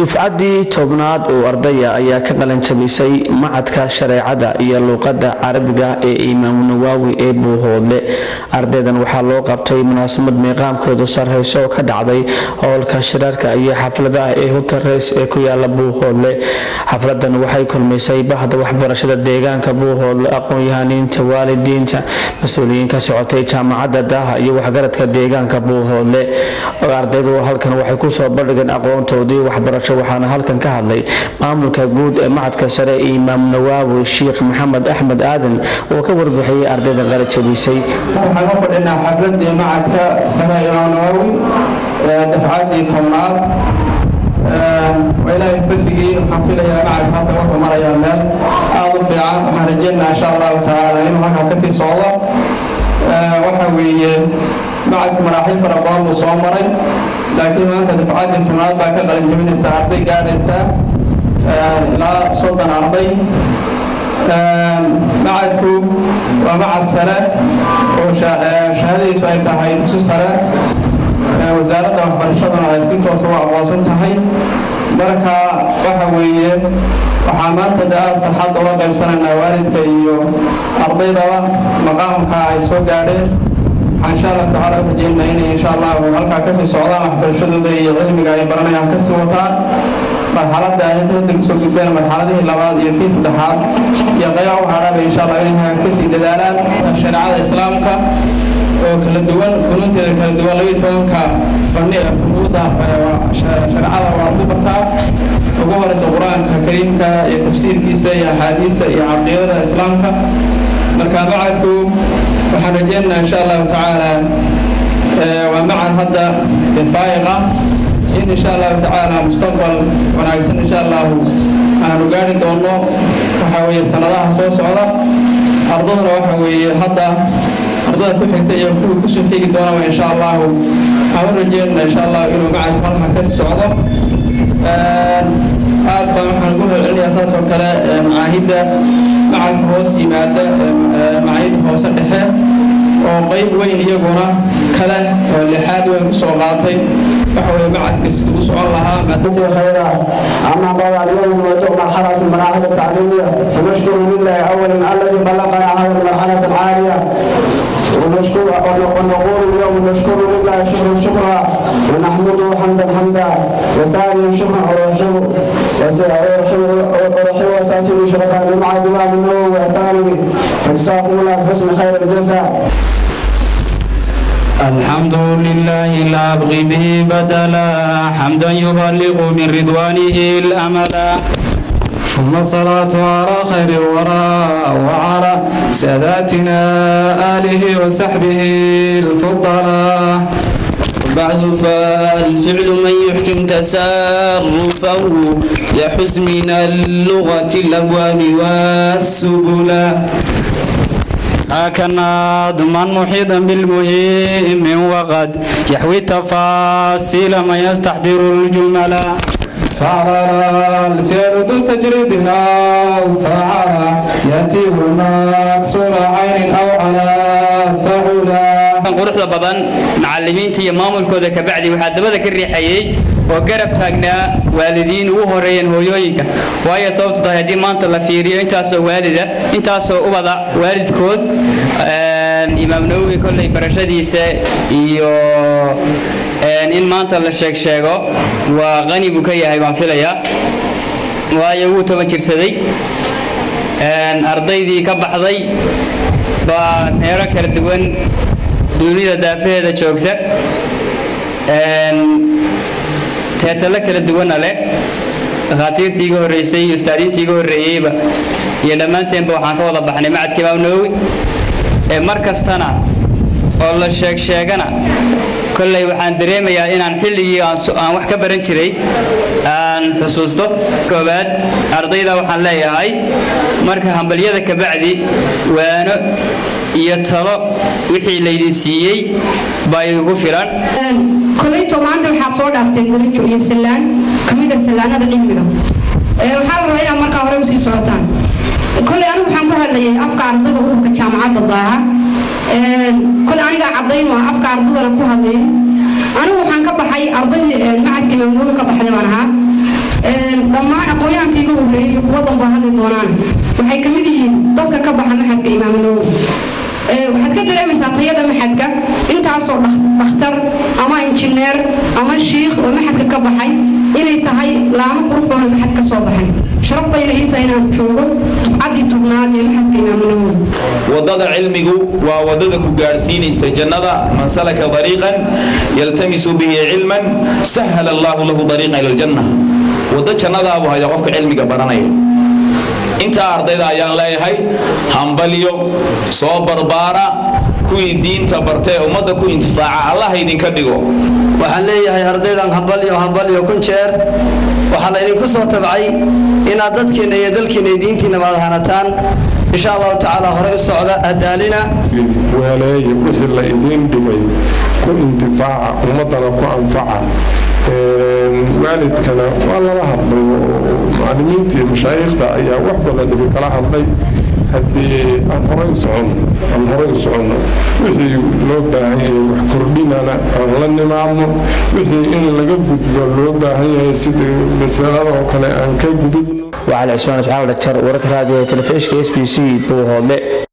dufcaddii tobnaad oo ardaya ayaa ka qalanjabisay macadka shareecada iyo luuqadda carabiga ee imaamu nawaawi ee buuhoodle ardaydan waxaa loo qabtay munaasabad miiqaamkeedu sarreyso oo ka dhacday howlka shirarka iyo xafladaha ee hutareys ee ku yaala buuhoodle xafladan waxay kulmisay bahda waxbarashada deegaanka buuhoodle aqoon-yahaniinta waalidiinta mas-uuliyiin ka socotay jaamacadda daaha iyo waxgaradka deegaanka buuhoodle ardaydu halkan waxay kusoo bandhigeen aqoontoodii waxbarasho waxaana halkan ka hadlay maamulka guud ee macadka sare imaam nawaawi sheikh maxamed axmed aadan oo ka warbixiyey ardayda qalajabisay waxaan u fadhinaa xafladii macadka sare imaam nawaawi dafcaddii tobnaad waa ilaahay fadligii waxaan filayaa macadka hadda wuxuu marayaa meel aada u fiican waxaan rajeynaa insha allahu tacaala inuu halkaa kasii socdo waxa weeye macadku maraaxiil fara badan buu soo maray laakiin maanta dafcaddii tobnaad baa ka qalin jabinaysa arday gaadhaysa ilaa soddon arday macadku waa macad sare oo shahaadadiisu ay tahay dugsi sare wasaaradda waxbarashaduna ay si toosa u aqoonsan tahay marka waxa weeye waxaa maanta de aada farxadda ula qaybsanaynaa waalidka iyo ardaydaba maqaamka ay soo gaadheen waxaan insha allahu tacaala u rajeynaa inay insha allahu halkaa kasii socdaan waxbarashadooda iyo cilmiga ay baranayaan kasii wataan marxaladda ay hadda kusoo gudbeen marxaladihii labaad iyo tii saddexaad iyo qaybaha u hadhaaba insha allah inay kasii dadaalaan shareecada islaamka oo kala duwan funuunteeda kala duwan labiyo tobanka fani funuuda shareecada waa ku bartaa ugu horeysa qur-aanka kariimka iyo tafsiirkiisa iyo axaadiista iyo caqiidada islaamka marka macadku waxaan rajeynaynaa insha allahu tacaala waa macad hadda faa'iqa in insha allahu tacaala mustaqbal wanaagsan insha allahu aanu gaari doono waxa weeye sanadaha soo socda ardaduna waxa weeye hadda ardada ku xigta iyo kuwii kusoo xigi doonaba insha allahu aan u rajeynana insha allahu inuu macadku halkan ka socdo aad baan waxaan ku celcelinayaa saas oo kale macaahidda macadka hoos yimaada macaahidda hoose dhexe oo qayb weyn iyaguna kale oo lixaad weyn kusoo qaatay waxa weye macadka siduu u socon lahaa خيرا أما بعد اليوم نواجه مرحلة المراحل التعليمية فنشكر لله أولا الذي بلغنا هذه المرحلة العالية ونشكر ونقول اليوم نشكر لله شكرا شكرا ونحمده حمدا حمدا وثانيا شكرا أرحب أرحب أرحب وساتر شرفا لمع الإمام النووي والثانوي فجزاكم الله بحسن خير الجزاء الحمد لله لا أبغي به بدلا حمدا يبلغ من رضوانه الأملا ثم الصلاة على خير الورى وعلى ساداتنا آله وصحبه الفضلاء بعد فالفعل من يحكم تصرفه يحس من اللغة الأبواب والسبلا هكذا ضمن محيطا بالمهم وقد يحوي التفاصيل ما يستحضر الجمل فعل الفعل ذو تجريد أو فعل يأتي مكسور عين أو على فعلا quruxda badan macalimiinta iyo maamulkooda kabacdi waxaa dabada ka riixayey oo garab taagnaa waalidiin ugu horeeyeen hooyooyinka waayo sababtu tahay haddii maanta la fiiriyo intaasoo waalida intaasoo ubada waalidkood imaam nawowi kolley barashadiisa iyo in maanta la sheeg sheego waa qani buu ka yahay baan filayaa waayo wuu toban jirsaday ardaydii ka baxday baa meero kala duwan dunida daafaheeda joogta teetalo kala duwana leh dhakhaatiirtii iga horreysay iyo ustaadiintii iga horreeyeyba iyo dhammaanteenba waxaan ka wada baxnay macadka imaam nawowi ee mar kastana oo la sheeg sheegana kolley waxaan dareemayaa inaan xilligii aan wax ka baran jiray aan xusuusto koowaad ardayda waxaan leeyahay marka hambalyada kabacdi waano iyo talo wixii laydin siiyey baa idigu filan kolayto maanta waxaad soo dhaafteen darajo iyo sallaan ka mid a sallaanada cilmiga waxaa la rabaa inaad markaa hore usii socotaan koley anigu waxaan ku hadlayay afka ardada ururka jaamacadda daaha koley anigaa caddayn waa afka ardadana ku hadlayay anigu waxaan ka baxay ardaydii macadka imaamnoowi ka baxday baan ahaa dhammaan aqoonyahanka iga horreeyay iyo kuwa danbaa hadli doonaan waxay ka mid yihiin dadka ka baxa maxadka imaam nawowi waxaad ka dareemaysaa tayada maxadka intaasoo dhakhtar ama injineer ama shiikh oo maxadka ka baxay inay tahay laamo qurux badan maxad ka soo baxay sharaf bayna ii tahay inaan joogo dufcaddii tubnaad ee maxadka imaam nawowi wadada cilmigu waa wadada ku gaadhsiinaysa jannada man salaka dariiqan yaltamisu bihi cilman sahala allahu lahu dariiqan ila aljanna waddo jannadaabu haya qofka cilmiga baranaya intaa ardayda ayaan leeyahay hambalyo soo barbaara kuwii diinta bartee ummadda ku intifaaca allah idinka dhigo waxaan leeyahay ardaydan hambalyo hambalyo kun jeer waxaa laydinku soo tabcay inaad dadkiinna iyo dalkiinna iyo diintiinna baad hanataan insha allahu tacaala horey u socda hadaalina waaleeye wixii la idiin dhigay ku intifaaca ummaddana ku anfaca waalidkana waa lala hadlay oo macallimiinta iyo mashaayikhda ayaa wax badan igu kala hadlay haddii aan horay u soconno aan horay u soconno wixii loo baahan yahay wax kordhinana aan la nimaadno wixii in laga gudbo loo baahan yahay sida masalada oo kale aan ka gudubno وعلى عثمان اسماعيل دكتور ورك راديو تلفزيون اس بي سي بوهوله